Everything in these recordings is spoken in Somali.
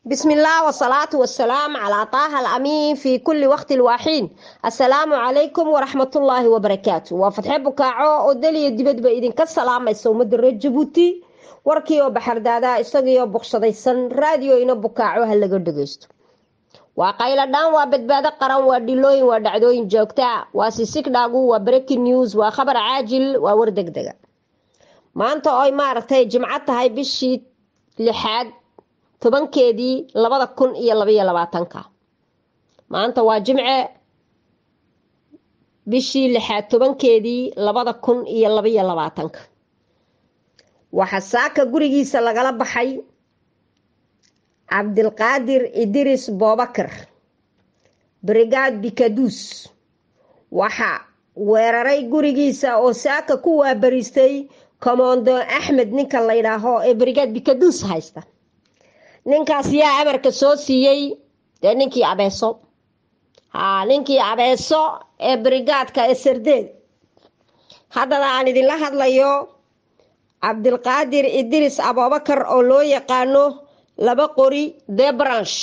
بسم الله والصلاة والسلام على طه الأمين في كل وقت الواحين السلام عليكم ورحمة الله وبركاته وفتح بكاعو ودلي دبد بإذن كالسلام يسوم در جبوتي warkii oo baxardaadaa isagiioo boqshadaysan raadiyo ina bukaaco ha laga dhageysto waa qayladhaan waa badbaado qaran waa dhilooyin waa dhacdooyin joogtaa waa sisigdhaagu waa breaking news waa khabar caajil waa war degdega maanta oy maaragtay jimco tahay bishii lixaad tobankeedii labada kun iyo labaiyo labaatanka maanta waa jimce bishii lixaad tobankeedii labada kun iyo labaiyo labaatanka waxaa saaka gurigiisa lagala baxay cabdilqaadir idris boobakar brigaad bikaduus waxaa weeraray gurigiisa oo saaka ku waabariistay commando axmed ninka la ydhaaho ee brigaad bikaduus haysta ninkaas yaa amarka soo siiyey dee ninkii abeeso haa ninkii abeeso ee brigaadka ee sardeed haddana aan idinla hadlayo cabdilqaadir idris abubakar oo loo yaqaano laba qori de branch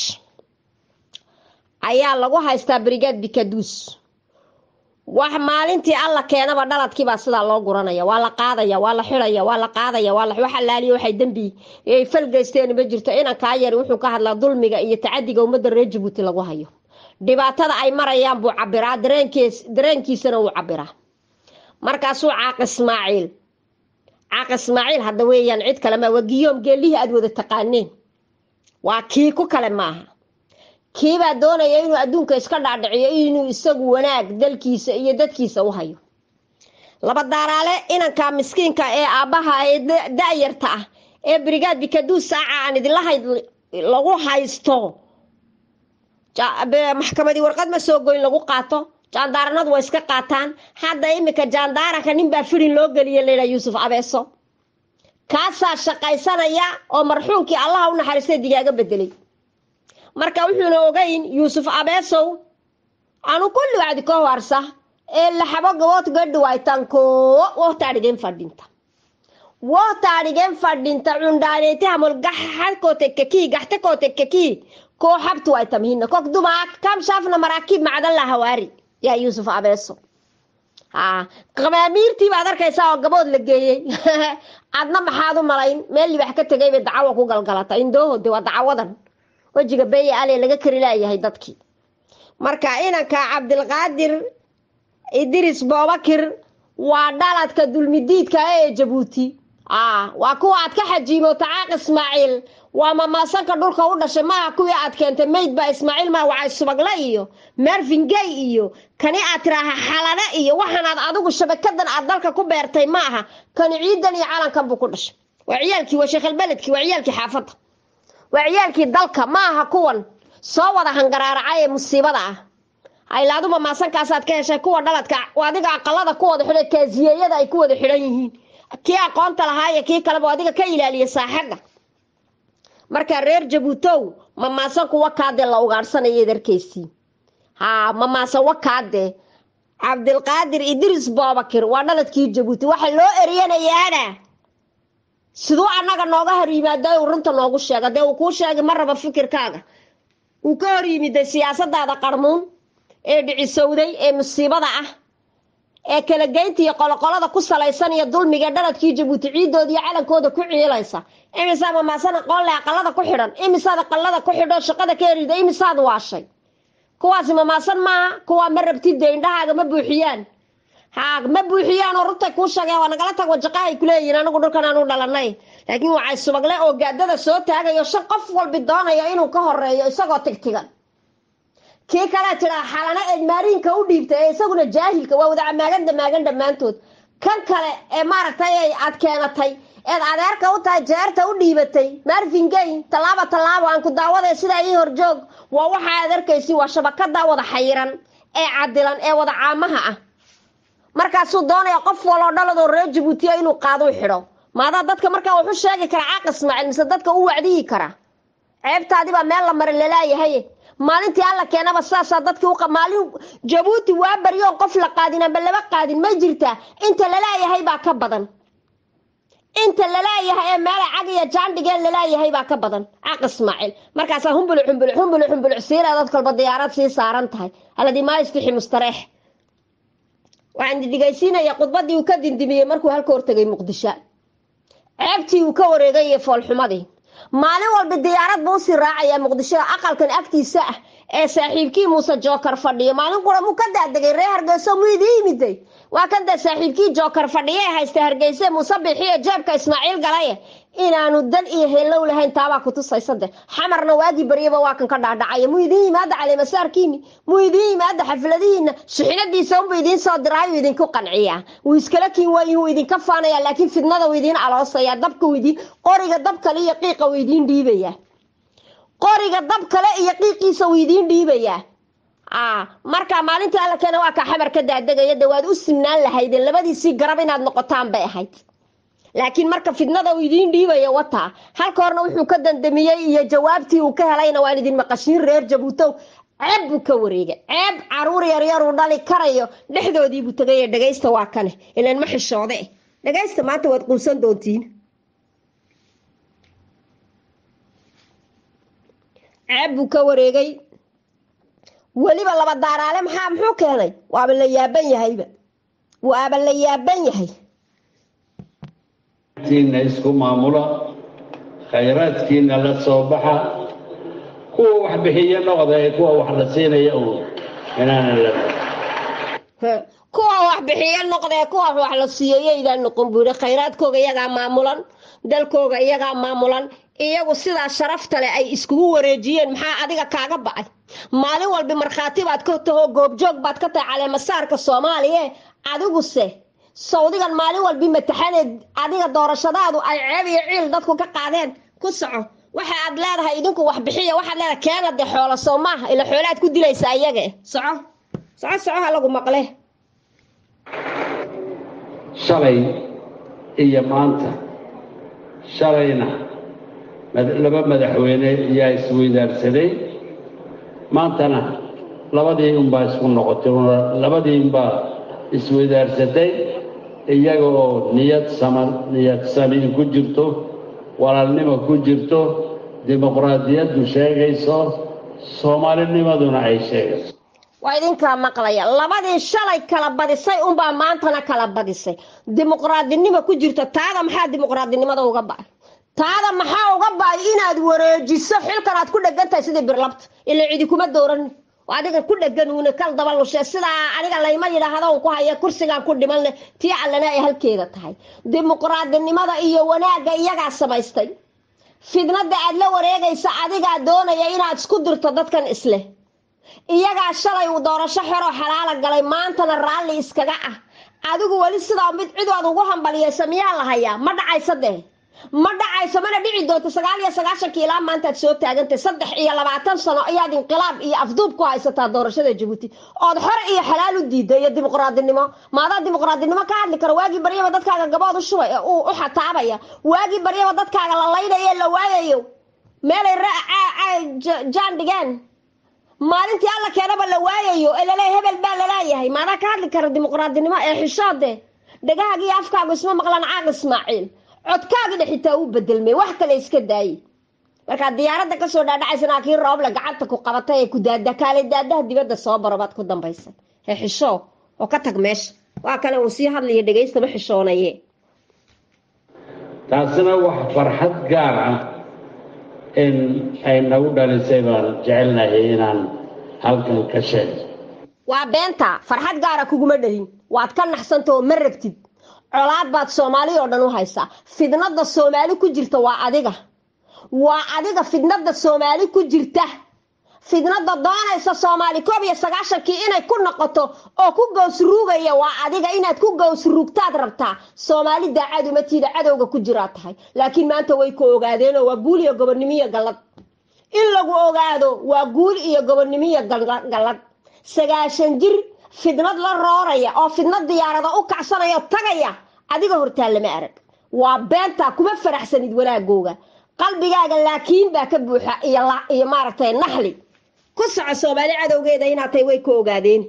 ayaa lagu haystaa brigaad bikaduus wax maalintii alla keenaba dhaladkiibaa sidaa loo guranaya waa la qaadaya waa la xidaya waa la qaadaya waa wax allaaliya waxay dembi ay falgeysteen ma jirto inankaa yari wuxuu ka hadlaa dulmiga iyo tacadiga ummadda reer jabuuti lagu hayo dhibaatada ay marayaan buu cabiraa dareenkiis dareenkiisana wuu cabiraa markaasuu caaq ismaaciil caaq ismaaciil hadda weeyaan cid kale maa waa giyoom geelihii aada wada taqaaneen waa kii ku kale maaha kiibaa doonaya inuu adduunka iska dhaadhiciyo inuu isagu wanaag dalkiisa iyo dadkiisa u hayo laba daaraale inanka miskiinka ee aabbaha ee da-yarta ah ee brigaad bikaduus saaca aan idinla hayd lagu haysto maxkamadii warqad ma soo goyn lagu qaato jaandaaranadu waa iska qaataan hadda imika jaandaaranka ninbaa firin loo geliya laydhaa yuusuf abeeso kaasaa shaqaysanaya oo marxuumkii allaha u naxariistay digaaga bedelay marka wuxuuna ogeyn yuusuf abeesow anu kulli wacdi ka horsa ee laxabo gabood gadhi waytan koo wohtaadhigen fadhinta wohtaadhigen fadhinta cundhaaneetahamol gaxakootekakii gaxtakootekakii koo xabtu waytamhina kok dumaa kam shaafna maraakiib macdan la hawaari yaa yuusuf abeeso haa qabaamiirtii baad arkaysaa oo gabood la geeyey adna maxaad u malayn meel libax ka tegay bay dacawo ku galgalata indoohode waa dacawadan wejiga beeye ale laga kari laayahay dadkii marka inanka cabdilqaadir idris boobakir waa dhaladka dulmidiidka ee jabuuti waa kuwa aad ka xajiimoota caaq ismaaciil waa mamaasanka dhulka u dhashay maaha kuwii aad keentay mayd baa ismaaciil maa wacay subagle iyo mervingay iyo kani aad tiraaha xalane iyo waxaanaad adigu shabakadan aad dalka ku beertay maaha kani ciidan iyo calankan buu ku dhashay waa ciyaalkii waa sheekhalbeledkii waa ciyaalkii xaafadda waa ciyaalkii dalka maaha kuwan soo wada hangaraaraca ee musiibada ah haylaaduma maasankaasaad ka heshay kuwa dhaladka adiga aqalada ku wada xidhan kaasiyeeyada ay ku wada xidhan yihiin kii aqoonta lahaayo kii kaleba adiga ka ilaaliya saaxadda markaa reer jabuutow mamaasan kuwa kaadee la ugaadhsanayeed arkaysii haa mamaasan wakaadee cabdilqaadir idris boobakir waa dhaladkii jabuuti waxa loo eryanayaana siduu annaga nooga hor yimaada uu runta noogu sheega dee uu kuu sheegay ma raba fikirkaaga uu ka hor yimiday siyaasadaada qarmuun ee dhicisowday ee musiibada ah ee kala geynta iyo qoloqolada ku salaysan iyo dulmiga dhaladkii jabuuti ciidooda iyo calankooda ku ciilaysa imisaa mamaasan aqoonle aqalada ku xidhan imisaad aqalada ku xidho shaqada ka erida imisaad waashay kuwaasi mamaasan maaha kuwaa ma rabtid dee indhahaaga ma buuxiyaan haa ma buuxiyaan oo runtay kuu sheegeen waa nagala tag wajaqaha ay kuleeyihiin anigu dhulkan aanu dhalanay laakiin waxay subagle oo gaadada soo taagayo shan qof walbi doonayo inuu ka horeeyo isagoo tigtigan kii kale tiraa xalana eed maariinka u dhiibtay ee isaguna jaahilka waa wada maagan damaagan dhammaantood kan kale ee maaragtay ay aad keenatay eed adeerka u tahay jeerta u dhiibatay marvingay tallaabo tallaabo aan ku daawada sidaa ii horjoog waa waxa aad arkaysi waa shabakada wada xayiran ee cadilan ee wada caamaha ah markaasuu doonaya qof waloo dhaladoo reer jabuutiya inuu qaaduu xidho maadaa dadka markaa wuxu sheegi karaa caaq ismaaciil mise dadka u wacdiyi karaa ceebtaadibaa meel la mari lalaayahay maalintii alla keenaba saasaa dadkii uqa maalin jabuuti waa baryoon qof la qaadin amba laba qaadin ma jirtaa inta lalaayahay baa ka badan inta lalaayahay ee meela cag iyo jaandhigeen lalaayahay baa ka badan caq ismaaciil markaasaa humbuluc humbuluc humbuluc humbuluc siira dad kalba diyaarad sii saaran tahay haladii maa istixi mustareex waxaan dhigaysiinaya khudbadii uu ka dindimiyey markuu halka hortegay muqdisho ceebtii uu ka wareegay iyo foolxumadii maalin walba diyaarad buu usii raacayaa muqdishoda aqalkan agtiisa ah ee saaxiibkii muuse jookar fadhiyo maalin qura muu ka daadegay reer hargeyso muu idii yimiday waa kan dee saaxiibkii jookar fadhiye haysta hargeyse muuse bixiyo jeebka ismaaciil galaye inaanu dan iyo heellow lahayn taabaa kutusaysa de xamarna waagii baryaba waa kan ka dhaadhacaya muu idiin yimaada caleemasaarkiini muu idiin yimaada xafladihiina suxinadiisa unbu idiin soo diraayu idinku qanciyaa wuu iskala kiin waayin wuu idinka faanaya laakiin fidnada wuu idiin aloosaya dabka wuu idiin qoriga dab kale iyo qiiqa wuu idiin dhiibaya qoriga dab kale iyo qiiqiisa wuu idiin dhiibayaa marka maalintii alla keena waa kaa xamar ka daadegaya de waad u sinaan lahaydeen labadiisii garab inaad noqotaan bay ahayd laakiin marka fidnada uu idiin dhiibaya wataa halka horna wuxuu ka dandamiyey iyo jawaabtii uu ka helayna waan idin maqashiin reer jabuutow ceeb buu ka wareegay ceeb caruur yaryar uu dhali karayo dhexdoodiibuu tegay dhegaysta waa kane ilan ma xishoode dhegaysta maanta waad quusan doontiin ceeb buu ka wareegay weliba laba daaraale maxaa muxuu keenay waaba la yaaban yahayba waaba la yaaban yahay tiina isku maamula khayraadkiina la soo baxa kuwa wax bixiya noqda ee kuwa wax la siinaya uun inaana la kuwa wax bixiya noqdee kuwa wax la siiyayaydaan noqon buu yidhi khayraadkooga iyagaa maamulan dalkooga iyagaa maamulan iyagu sidaa sharafta leh ay iskugu wareejiyeen maxaa adiga kaaga ba'ay maalin walba markhaati baad ka taho goobjoog baad ka tahay caleemasaarka soomaaliya adiguse sawdigan maalin walbi mataxaneed adiga doorashadaadu ay ceeb iyo ciil dadku ka qaadeen ku soco waxa aad leedahay idinku wax bixiya waxaad leedahay keena dee xoolo soo maaha ila xoolaad ku dilaysaa iyaga soco soco soco ha lagu maqle shalay iyo maanta shalayna laba madaxweyne ayaa isweydaarsaday maantana labadii unbaa isku noqotay labadii unbaa isweydaarsatay iyaga oo niyad saman niyad sami ku jirto walaalnimo ku jirto dimuqraadiyaddu sheegayso soomaalinimaduna ay sheegayso waa idinkaa maqlaya labadii shalay kala badisay unbaa maantana kala badisay dimuqraadinimo ku jirto taada maxaa dimuqraadinimada uga ba'ay taada maxaa uga ba'ay inaad wareejiso xilkan aad ku dhegan tahay sidii birlabta ila cidi kuma dooran adiga ku dhegan uuna kal daba lushe sidaa aniga layma yidhaahdo un ku haya kursigaan ku dhimanle tii allana ay halkeeda tahay dimuqraadinimada iyo wanaagga iyagaa samaystay fidnada aad la wareegaysa adigaa doonaya inaad isku dirto dadkan isleh iyagaa shalay uu doorasho xeroo xalaala galay maantana raalli iskaga ah adigu weli sidaa mid cid aad ugu hambaliyaysa miyaa la hayaa ma dhacaysa dee ma dhacayso mana dhici doonto sagaal iyo sagaashankii ilaa maantaad soo taagantay saddex iyo labaatan sano ayaad inqilaab iyo afduub ku haysataa doorashada jabuuti ood xore iyo xalaal u diida iyo dimuqraadinimo maadaa dimuqraadinimo ka hadli karo waagii baryaba dadkaaga gabood u shubay u xataabaya waagii baryaba dadkaaga la laynayo la waayayo meelay jaan dhigeen maalintii alla keenaba la waayayo ee laleeya hebel baa lalaayahay maadaa ka hadli kara dimuqraadinimo ee xishoode dhagahaaga iyo afkaagu isma maqlaan caaq ismaaciil codkaagina xitaa uu bedelmay wax kale iska daayey markaa diyaaradda kasoo dhaadhacaysana kii rooble gacanta ku qabatay ee ku daada kaale daadaha dibadda soo baro baad ku dambaysa he xishoo oo ka tag meesha waa kale uu sii hadlaya dhegaysta ma xishoonaye taasina wax farxad gaar ah in ay nagu dhalisay baan jecelnahay inaan halkan ka sheego waa beenta farxad gaara kuguma dhalin waad ka naxsanta oo ma rabtid colaad baad soomaali oo dhan u haysaa fidnada soomaali ku jirta waa adiga waa adiga fidnada soomaali ku jirta fidnada doonaysa soomaali koob iyo sagaashankii inay ku noqoto oo ku gowsruugaya waa adiga inaad ku gowsruugtaad rabtaa soomaali daacadumatiida cadowga ku jiraa tahay laakiin maanta way ku ogaadeenoo waa guul iyo gobonnimiyo gallad in lagu ogaado waa guul iyo gobonnimiyo gallad sagaashan jir fidnad la rooraya oo fidnad diyaarada u kacsanaya o tagaya adiga hortaa lama arag waa beenta kuma faraxsanid wanaagooga qalbigaaga laakiin baa ka buuxa iyo maaragtay naxli ku soco soomaali cadowgeeda inaad tahay way ku ogaadeen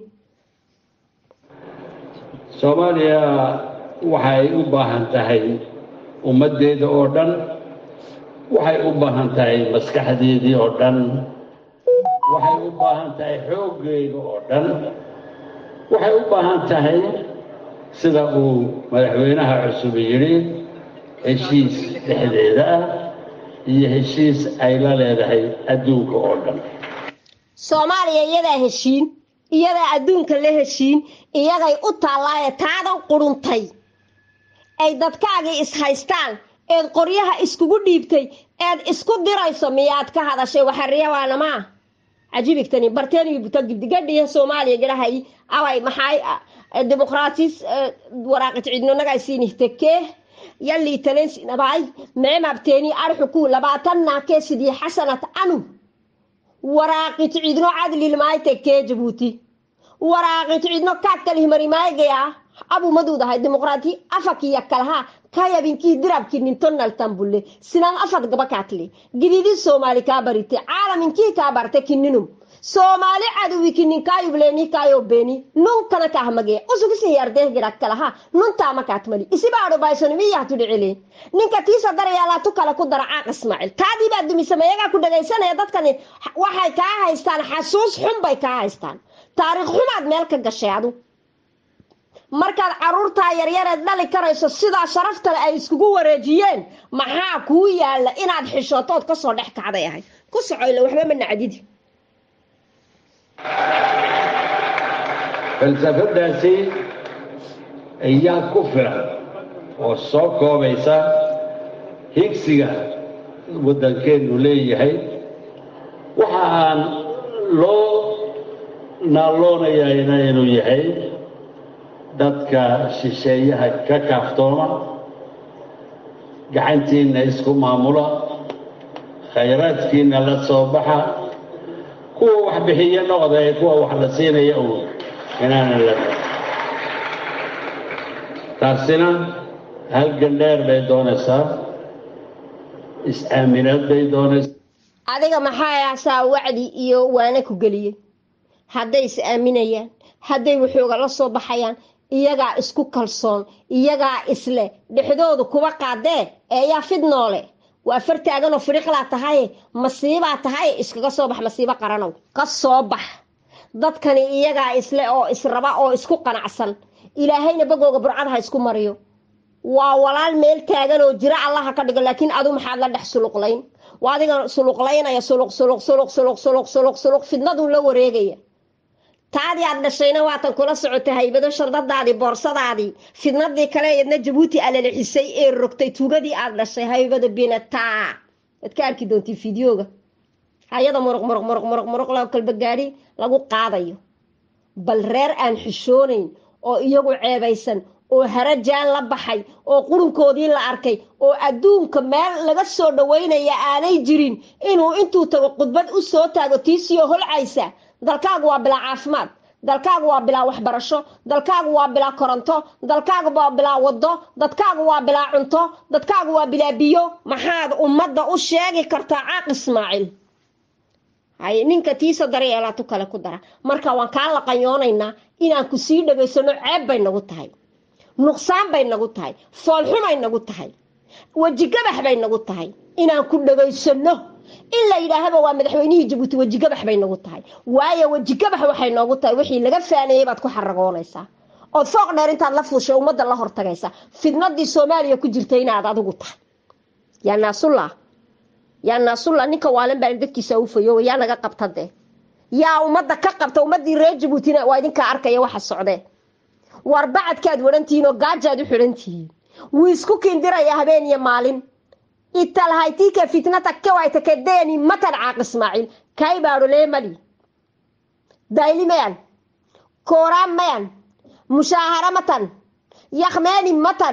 soomaaliya waxay u baahan tahay ummaddeeda oo dhan waxay u baahan tahay maskaxdeedii oo dhan waxay u baahan tahay xooggeeda oo dhan waxay u baahan tahay sida uu madaxweynaha cusub yidhi heshiis dhexdeeda ah iyo heshiis ay la leedahay adduunka oo dhan soomaaliya iyadaa heshiin iyadaa adduunka la heshiin iyagay u taallaaye taadan quruntay ay dadkaagii is-haystaan eed qoryaha iskugu dhiibtay eed isku dirayso miyaad ka hadashay waxariyawaanamaa cajibigtani barteeniyo buta gibdigadhiya soomaaliya garahay away maxay dimuqraatis waraaqit cidnonagaa siinihtekee yallii talensinabay mecmabteeni arxuku labaatannaakee sidii xasanat anu waraaqit cidno cadlilmaaytekee jabuuti waraaqit cidno kaadkalihmarimaaygayaa abumaduudahay dimuqraati afakiya kalaha kayabinkii dirabki nintonaltan bulle sinan afad gabakaatli gididi soomaali kaa barite caalaminkii kaa barte kininum soomaali caduwi kinin kaayubleeni kaayobeni nunkana kahmage usugisin yardeh girak kalaha nuntaamakaatmali isibaadho baysonimiyahtudhicileen ninka tiisa darayaalaatu kale ku dara caaq ismaaciil taadii baa dumisamayagaa ku dhagaysanaya dadkani waxay kaa haystaan xasuus xun bay kaa haystaan taariikh xumaad meel ka gashay adu markaad caruurtaa yaryareed dhali karayso sidaa sharaftale ay iskugu wareejiyeen maxaa kuu yaalla inaad xishootood kasoo dhex kacday ahay ku socoyle waxba ma nacdidi falsafadaasi ayaa ku filan oo soo koobaysa higsiga waddankeennu leeyahay waxa aan loo naalloonayayna inuu yahay dadka shisheeyaha ka kaaftooma gacantiinna isku maamula khayraadkiinna la soo baxa kuwa wax bixiyo noqda ee kuwa wax la siinaya uun inaanan la taasina halgan dheer bay doonaysaa is-aaminaad bay doonaysaa adiga maxaa asaa wacdi iyo waana ku geliyey hadday is aaminayaan hadday waxooga la soo baxayaan iyagaa isku kalsoon iyagaa isle dhexdoodu kuba qaadee eeyaa fidnoole waa far taaganoo firiqlaa tahaye masiibaa tahaye iskaga soo bax masiibo qaranow ka soo bax dadkani iyagaa isle oo israba oo isku qanacsan ilaahayna bagooga burcad ha isku mariyo waa walaal meel taagan oo jiro allaha ka dhigo laakiin adu maxaad la dhex suluqlayn waa adiga suluqlaynaya suluq suluq suluq suluq suluq suluq suluq fidnaduu la wareegaya taadii aad dhashayna waatan kula socotay haybado shandadaadii boorsadaadii fidnadii kale eedna jabuuti alalixisay ee rogtay tuugadii aad dhashay haybada binataa waad ka arki doontii fideoga hayada muruq muruq muruq muruq muruq la kalba gaadhi lagu qaadayo bal reer aan xishoonayn oo iyagu ceebaysan oo harajaan la baxay oo qurunkoodii la arkay oo adduunka meel laga soo dhaweynaya aanay jirin inuu intuu tago khudbad u soo taago tiisiyo holcaysa dalkaagu waa bilaa caafimaad dalkaagu waa bilaa waxbarasho dalkaagu waa bilaa koronto dalkaagu waa bilaa wado dadkaagu waa bilaa cunto dadkaagu waa bilaa biyo maxaad ummadda u sheegi kartaa caaq ismaaciil haye ninka tiisa daryeelaatu kale ku dara marka waan kaa laqanyoonaynaa inaan ku sii dhagaysano ceeb bay nagu tahay nuqsaan bay nagu tahay foolxumay nagu tahay wejigabax bay nagu tahay inaan ku dhagaysano in la yidhaahaba waa madaxweynihii jabuuti wejigabax bay nagu tahay waayo wejigabax waxay noogu tahay wixii laga faaneeyey baad ku xaragoonaysaa ood fooq dheer intaad la fuushay ummadda la hortagaysa fidnadii soomaaliya ku jirta inaad adigu tahay yaa naasulla yaa naasulla ninka waalan baa dadkiisa ufayo yaa naga qabta dee yaa ummadda ka qabta ummadii reer jabuutina waa idinkaa arkaya waxa socdee war bacadkaad warantihiin oo gaajaad u xidhantihiin wuu isku kindiraya habeen iyo maalin italhaytika fitnata kewaytakedeeni matan caaq ismaaciil kaybaadho leemali dayli mayan kooraan mayan mushaahara matan yakmeeni matan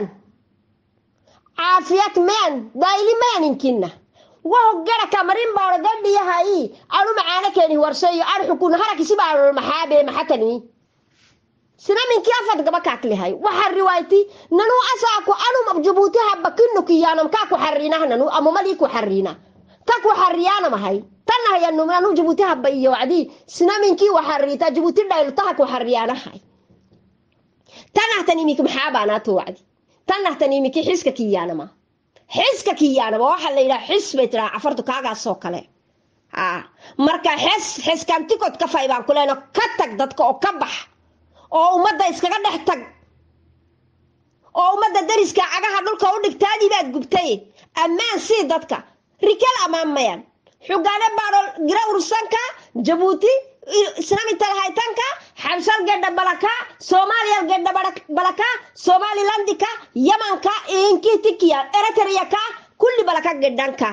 caafiyad mayan dayli mayan inkinna waho gara kamarin baadho gadhiyahayi anu macaana keeni warsheeyo arxukun harakisi baadho maxaabe maxatani sinaminkii afad gaba kaaklihay waxa riwayti nanu asaaku anum jabuuti haba kinukiyaanam kaa ku xariinah nanu amumalii ku xariina ta ku xariyaanamahay tanahayanu nanu jabuuti haba iyo wacdii sinaminkii waxariita jabuuti dhaylo taha ku xariyaanahay tanahtan imiki maxaabaanaato wacdi tanahtan imiki xiska kiyaanama xiska kiyaanaba waxaa la yidhaha xis bay tiraa cafartu kaagaasoo kale ha marka xes xeskaan tikod ka fay baan ku leeno ka tag dadka oo ka bax oo ummadda iskaga dhex tag oo ummadda dariska cagaha dhulka u dhigtaadii baad gubtay ammaan sii dadka rikal ammaan mayaan xugaane baadho gira ursanka jabuuti islamintal haytanka xabsal gedha balaka soomaaliya gedha balaka somalilandika yamanka inkitikiya eritreyaka kulli balaka gedhanka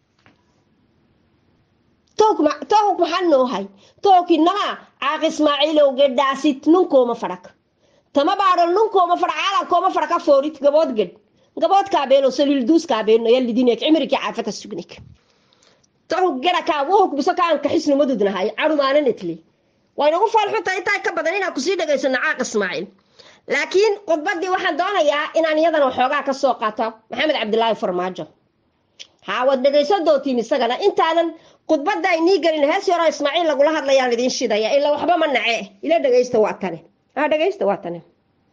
tohuk maxaa noohay tohkinama caaq ismaaciilow gedhaasit nunkooma fadhak tama baadho nunkooma fadha caalankooma fadhaka foorit gabood gedh gabood kaabeeno saliilduus kaabeeno yalidinek cimriki caafata sugnik tohuk gerakaa wuhuk biso kaan kaxisnu madudnahay carumaananetli waynagu faalxunta intaa ka badan inaan kusii dhegaysano caaq ismaaciil laakiin khudbadii waxaan doonayaa inaan iyadana waxoogaa ka soo qaato maxamed cabdilaahi farmaajo haa waad dhegaysan doontiin isagana intaadan khudbadda aynii gelin hees yaroo ismaaciil lagula hadlayaan idiin shidaya ilaa waxba ma nace ila dhegaysta waa tane ha dhegaysta waa tane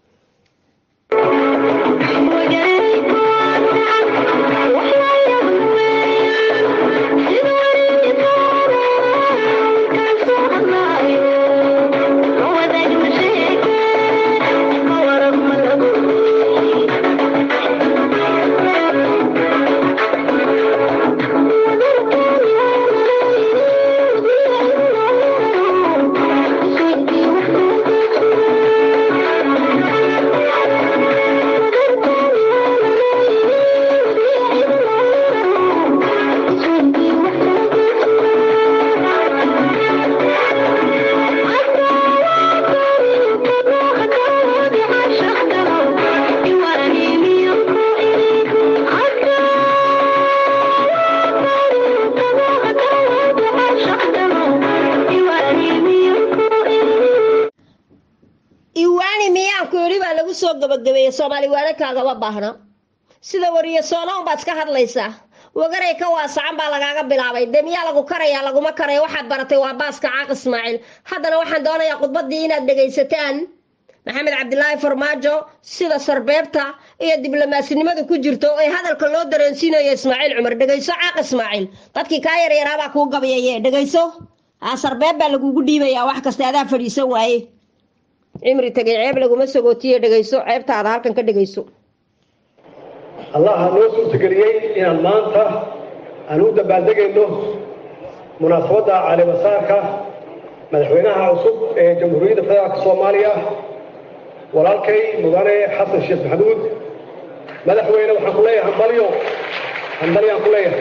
soo gabagabeeye soomaali waanakaagama baahna sida wariye soona unbaad iska hadlaysaa wagaray ka waasacan baa lagaaga bilaabay dee miyaa lagu karaya laguma karaya waxaad baratay waa baaska caaq ismaaciil haddana waxaan doonayaa khudbadii inaad dhegaysataan maxamed cabdilaahi farmaajo sida sarbeebta iyo diblomaasnimada ku jirto ee hadalka loo dareensiinayo ismaaciil cumar dhegayso caaq ismaaciil dadkii kaa yaryaraabaa kuu gabayaye dhegayso aa sarbeeb baa lagugu dhiibayaa wax kasta adaa fadhiisan waaye cimri tegay ceeb laguma sagootiye dhegayso ceebtaada halkan ka dhegayso allaha noo suurtageliyey inaan maanta aan u dabaaldegayno munaasabadda calimasaarka madaxweynaha cusub ee jamhuuriyadda federaalka soomaaliya walaalkay mudane xasan sheekh maxamuud madaxweyne waxaan ku leeyahay hambalyo hambalyaan ku leeyahay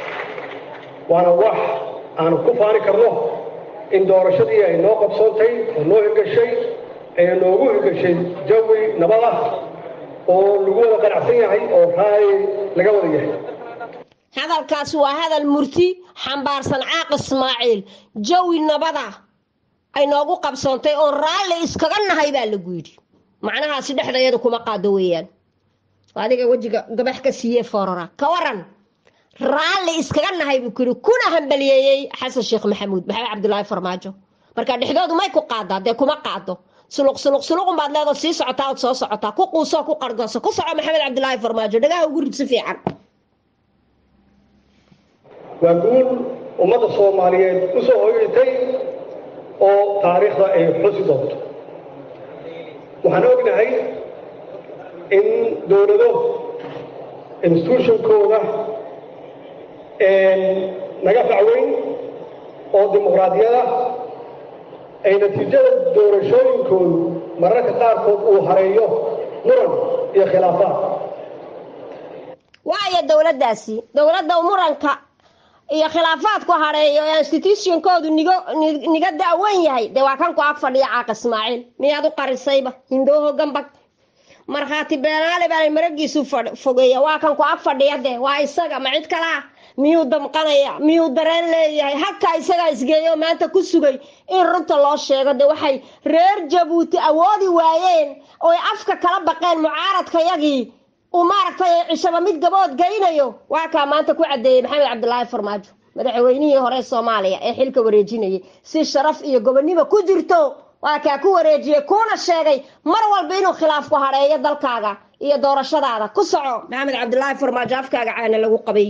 waana wax aanu ku faani karno in doorashadii ay noo qabsoontay oo noo hirgashay ayna noogu hirgashay jawi nabad ah oo lagu wada qanacsan yahay oo raay laga wada yahay hadalkaas waa hadal murti xambaarsan caaq ismaaciil jawi nabada ay noogu qabsoontay oon raalli iskaga nahay baa lagu yidhi macnahaasi dhexdayada kuma qaado weeyaan adiga wejiga gabax ka siiye forora ka waran raalli iskaga nahay buu kuyidhi kuna hambaliyeeyey xasan sheekh maxamuud maxamed cabdilaahi farmaajo marka dhexdoodu may ku qaadaa dee kuma qaado suluq suluq suluqun baad leedoo sii socotaa ood soo socotaa ku quusoo ku qargooso ku soco maxamed cabdilaahi farmaajo dhagaha ugu rid si fiican waa guul ummadda soomaaliyeed u soo hoyatay oo taariikhda ay xusi doonto waxaan ognahay in dowlado institutionkooda naga facweyn oo dimuqraadiyada ay natiijada doorashooyinkoodu mararka qaarkood uu hareeyo muran iyo khilaafaad waayo dowladdaasi dowladda muranka iyo khilaafaadku hareeyo ee institutionkoodu nigo niga da'wan yahay dee waa kan ku ag fadhiya caaq ismaaciil miyaad u qarisayba hindooho gambag markhaati beenaale baa maragiisu fogeeya waa kan ku ag fadhiya dee waa isaga ma cid kalaa miyuu damqanaya miyuu dareen leeyahay halkaa isagaa isgeeyo maanta ku sugay in runta loo sheego de waxay reer jabuuti awoodi waayeen ooy afka kala baqeen mucaaradkayagii uu maaragtay cishaba mid gabood geynayo waa kaa maanta ku caddeeyey maxamed cabdilaahi farmaajo madaxweynihii hore soomaaliya ee xilka wareejinayay si sharaf iyo gobonnimo ku jirto waa kaa ku wareejiyey kuuna sheegay mar walba inuu khilaafku hadheeyo dalkaaga iyo doorashadaada ku soco maxamed cabdilaahi farmaajo afkaaga caana lagu qabay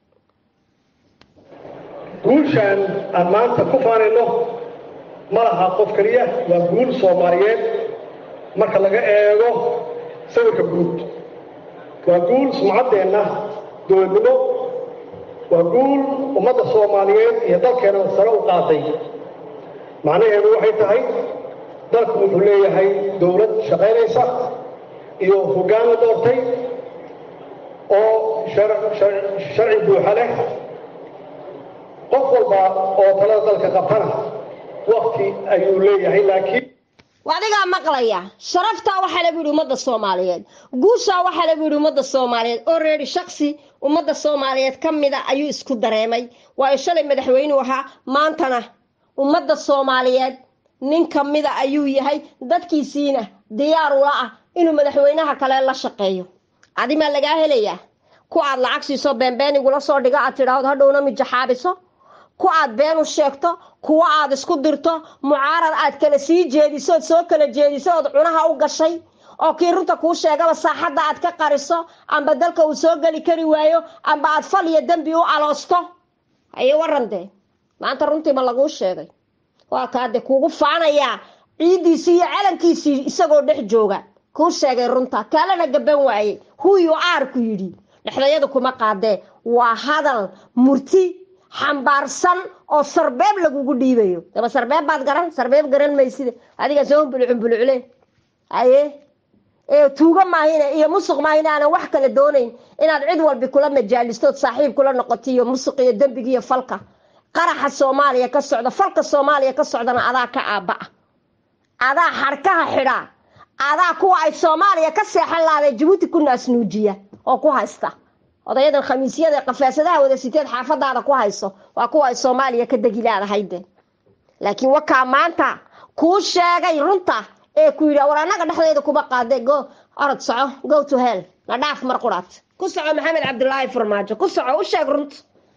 guushaan aan maanta ku faanayno ma laha qof keliya waa guul soomaaliyeed marka laga eego sawirka guud waa guul sumcaddeenna dowladnimo waa guul ummadda soomaaliyeed iyo dalkeena sare u qaaday macnaheedu waxay tahay dalku wuxuu leeyahay dowlad shaqaynaysa iyo hoggaan la doortay oo sharci buuxa leh qof walba oo talada dalka qabtana wakti ayuu leeyahay laakiin adigaa maqlaya sharaftaa waxaa lagu yidhi ummadda soomaaliyeed guushaa waxaa lagu yidhi ummadda soomaaliyeed oo reeri shaksi ummadda soomaaliyeed ka mida ayuu isku dareemay waayo shalay madaxweynuu ahaa maantana ummadda soomaaliyeed nin ka mida ayuu yahay dadkiisiina diyaar ula ah inuu madaxweynaha kale la shaqeeyo adimaa lagaa helayaa ku aad lacag siiso beenbeenigula soo dhigo aad tidhaahdo hadhowna mijaxaabiso ku aad been u sheegto kuwa aad isku dirto mucaarad aad kala sii jeediso ood soo kala jeediso ood cunaha u gashay oo kii runta kuu sheegaba saaxadda aad ka qariso amba dalka uu soo geli kari waayo amba aad fal iyo dembi u aloosto haye waran dee maanta runtiima laguu sheegay waa kaade kuugu faanayaa ciiddiisii iyo calankiisii isagoo dhex jooga kuu sheegay runta kaalena gaban waaye huyu aarku yidhi dhexdayadu kuma qaadee waa hadal murti xambaarsan oo sarbeeb lagugu dhiibayo daba sarbeeb baad garan sarbeeb garan mayside adiga soo humbulucumbulucle haye ee tuugo maahine iyo musuq maahine aanan wax kale doonayn inaad cid walbi kula majaalistood saaxiib kula noqoto iyo musuq iyo dembiga iyo falka qaraxa soomaaliya ka socda falka soomaaliya ka socdana adaa ka aabba'a adaa xarkaha xidhaa adaa kuwa ay soomaaliya ka seexan lahaday jabuuti ku naasnuujiya oo ku haysta odayadan khamiisyada qafaasadaha wada siteed xaafadaada ku hayso waa kuwa ay soomaaliya ka degi laadahayde laakiin wakaa maanta kuu sheegay runta ee ku yidhi war annaga dhexdeeda kuma qaade go orod soco go to hell na dhaaf mar quraad ku soco maxamed cabdulaahi farmaajo ku soco u sheeg runta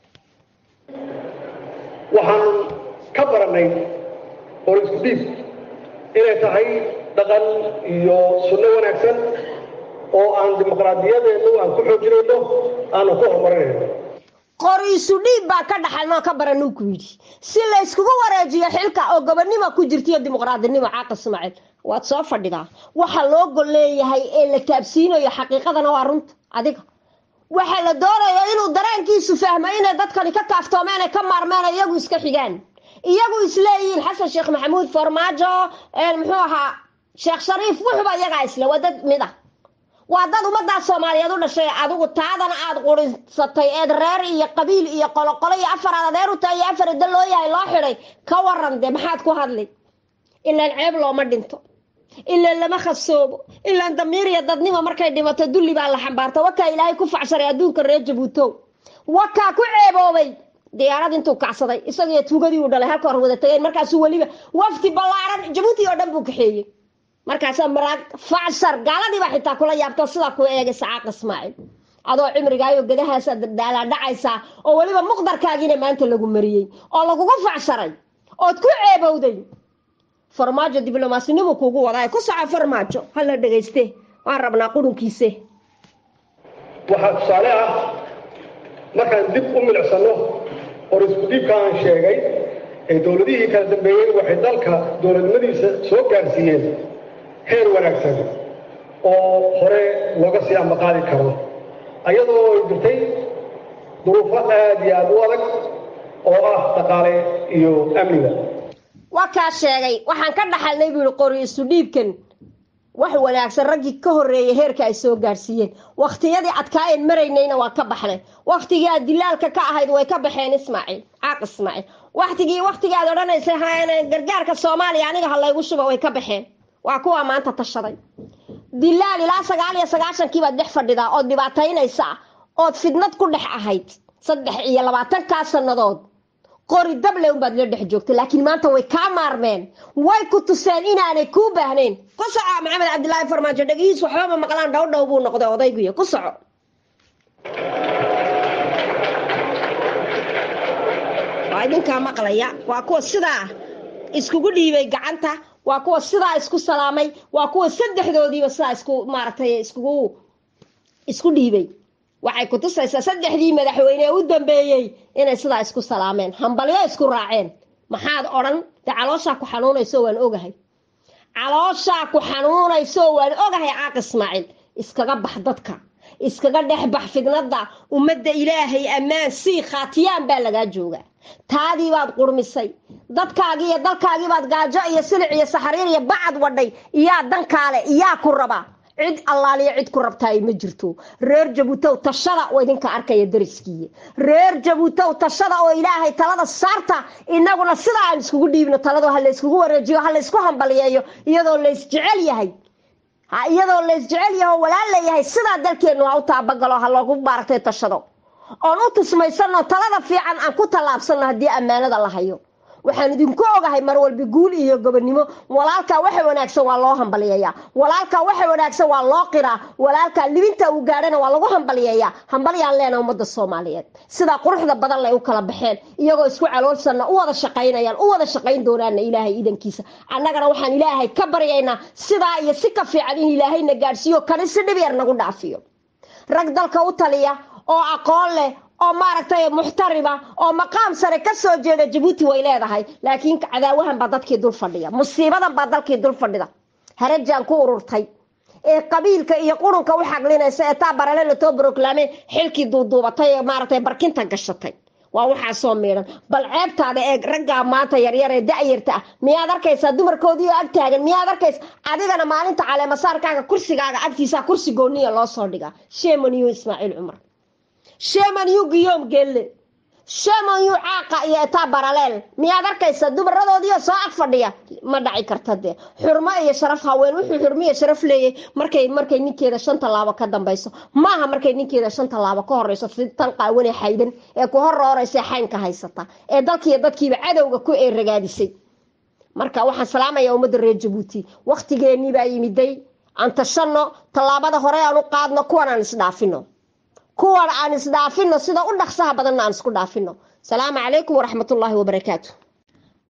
waxaan ka baranay hor isku dhiib inay tahay dhaqan iyo sunno wanaagsan oo aan dimuqraadiyadeenu aan ku xoojinayno aanu ku horumarinayno qoriisu dhiib baa ka dhaxalnoo ka baranuu ku yidhi si layskugu wareejiyo xilka oo gobonnimo ku jirtiyo dimuqraadinimo caaq ismaaciil waad soo fadhidaa waxa loo gol leeyahay ee la taabsiinayo xaqiiqadana waa runta adiga waxa la doonayo inuu dareenkiisu fahmo inay dadkani ka kaaftoomeen ay ka maarmeen iyagu iska xigaan iyagu isleeyihiin xasan sheekh maxamuud farmaajo muxuu ahaa sheekh shariif wuxuba iyagaa isle waa dad mid ah waa dad ummaddaa soomaaliyeed u dhashay adigu taadana aad qurisatay eed reer iyo qabiil iyo qoloqolo iyo afar aad adeer u tahay iyo afar idda loo yahay loo xidhay ka waran dee maxaad ku hadli ilaan ceeb looma dhinto ilaan lama khasoobo ilaan damiir iyo dadnimo markay dhimato dulli baa la xambaarta wakaa ilaahay ku facsharay adduunka reer jabuutow wakaa ku ceeboobay diyaarad intuu kacsaday isagiyo tuugadii uu dhalay halka hor wada tageen markaasuu weliba wafdi ballaaran jabuuti oo dhan buu kaxeeyey markaasaa maraag facshar gaaladiibaa xitaa kula yaabto sidaa ku eegay sacaaq ismaaciil adoo cimrigaayo gadahaasa daalaadhacaysaa oo weliba muqdarkaagiina maanta lagu mariyey oo lagugu facsharay ood ku ceebowday farmaajo diblomaasinimu kuugu wadaa ku soco farmaajo hala dhegayste waan rabnaa qurunkiise waxaa tusaale ah markaan dib u milicsano hor isku dhiibka aan sheegay ee dowladihii kala dambeeyey waxay dalka dowladnimadiisa soo gaarsiiyeen heer wanaagsan oo hore looga sii ambaqaadi karo ayadoo ay jirtay duruufo aad iyo aada u adag oo ah dhaqaale iyo amniga waa kaa sheegay waxaan ka dhaxalnay buu yihi qori isu dhiibkan wax wanaagsan raggii ka horreeyay heerka ay soo gaarsiiyeen wakhtiyadii adkaayeen maraynayna waa ka baxnay wakhtigii aad dilaalka ka ahayd way ka baxeen ismaaciil caaq ismaaciil wakhtigii wakhtigii aad odhanaysay gargaarka soomaaliya aniga ha laygu shuba way ka baxeen waa kuwaa maanta tashaday dilaal ilaa sagaal iyo sagaashankii baad dhex fadhidaa ood dhibaataynaysaa ood fidnad ku dhex ahayd saddex iyo labaatankaa sannadood qori dable unbaad la dhex joogtay laakiin maanta way kaa maarmeen way ku tuseen inaanay kuu baahnayn ku soco maxamed cabdilaahi farmaajo dhegihiis waxbama maqlaan dhow dhow buu noqday odayguyo ku soco waa idinkaa maqlaya waa kuwa sidaa iskugu dhiibay gacanta waa kuwa sidaa isku salaamay waa kuwa saddexdoodiiba sidaa isku maaragtay iskugu isku dhiibay waxay ku tusaysaa saddexdii madaxweyne ee u dambeeyey inay sidaa isku salaameen hambalyo isku raaceen maxaad odhan dee calooshaa ku xanuunayso waan ogahay calooshaa ku xanuunayso waan ogahay caaq ismaaciil iskaga bax dadka iskaga dhex bax fidnada ummadda ilaahay ammaan sii khaatiyaan baa lagaa joogaa taadii baad qurmisay dadkaagii iyo dalkaagii baad gaajo iyo silic iyo saxariir iyo bacad wadhay iyaa dankaale iyaa ku raba cid allaaliya cid ku rabtaay ma jirto reer jabuutow tashada oo idinka arkaya dariskiiya reer jabuutow tashada oo ilaahay talada saarta inaguna sidaa aan iskugu dhiibno talado ha layskugu wareejiyo ha laysku hambaliyeeyo iyadoo laysjecel yahay iyadoo laysjecel yaho walaal leeyahay sidaa dalkeennu ha u taabagalo ha loogu maaragtay tashado oon u tusmaysano talada fiican aan ku tallaabsano haddii ammaanada la hayo waxaan idinku ogahay mar walba guul iyo gobonimo walaalkaa waxa wanaagsan waa loo hambaliyeeyaa walaalkaa waxa wanaagsan waa loo qiraa walaalkaa libinta uu gaadhana waa lagu hambaliyeeyaa hambalyaan leena ummadda soomaaliyeed sidaa quruxda badan lay u kala baxeen iyagoo isku caloolsanna u wada shaqaynayaan u wada shaqayn doonaana ilaahay idankiisa annagana waxaan ilaahay ka baryaynaa sidaa iyo si ka fiican in ilaahayna gaadhsiiyo kani si dhib yar nagu dhaafiyo rag dalka u taliya oo aqoon leh oo maaragtay muxtarima oo maqaam sare ka soo jeeda jabuuti way leedahay laakiin cadaawahan baa dadkii dul fadhiya musiibadan baa dalkii dul fadhida harajaan ku ururtay ee qabiilka iyo qurunka u xaglinaysa ee taa barale latoo broclaame xilkii duuduubatay ee maaragtay barkinta gashatay waa waxaa soo miidhan bal ceebtaada ee raggaa maanta yaryar ee da-yarta ah miyaad arkaysaa dumarkoodii oo ag taagan miyaad arkaysa adigana maalinta caleemasaarkaaga kursigaaga agtiisa kursi gooniya loo soo dhigaa shemaniyo ismaaciil cumar shemaniyu guyoom gelle shemaniyu caaqa iyo etaa baraleel miyaad arkaysaa dumaradoodiioo soo ag fadhiya ma dhaci karta dee xurmo iyo sharaf haween wuxuu xurmo iyo sharaf leeyay markay markay ninkeeda shan tallaabo ka dambayso maaha markay ninkeeda shan tallaabo ka horeyso tan qaawane xaydan ee ku horrooraysa xaynka haysata ee dalkiiyo dadkiiba cadowga ku eeragaadisay marka waxaan salaamaya ummadda reer jabuuti waktigeenii baa yimiday aan tashano tallaabada hore aan u qaadno kuwan aan isdhaafino kuwan aan isdhaafino sida u dhaqsaha badanna aan isku dhaafino salaamu calaykum waraxmatullaahi wabarakaatu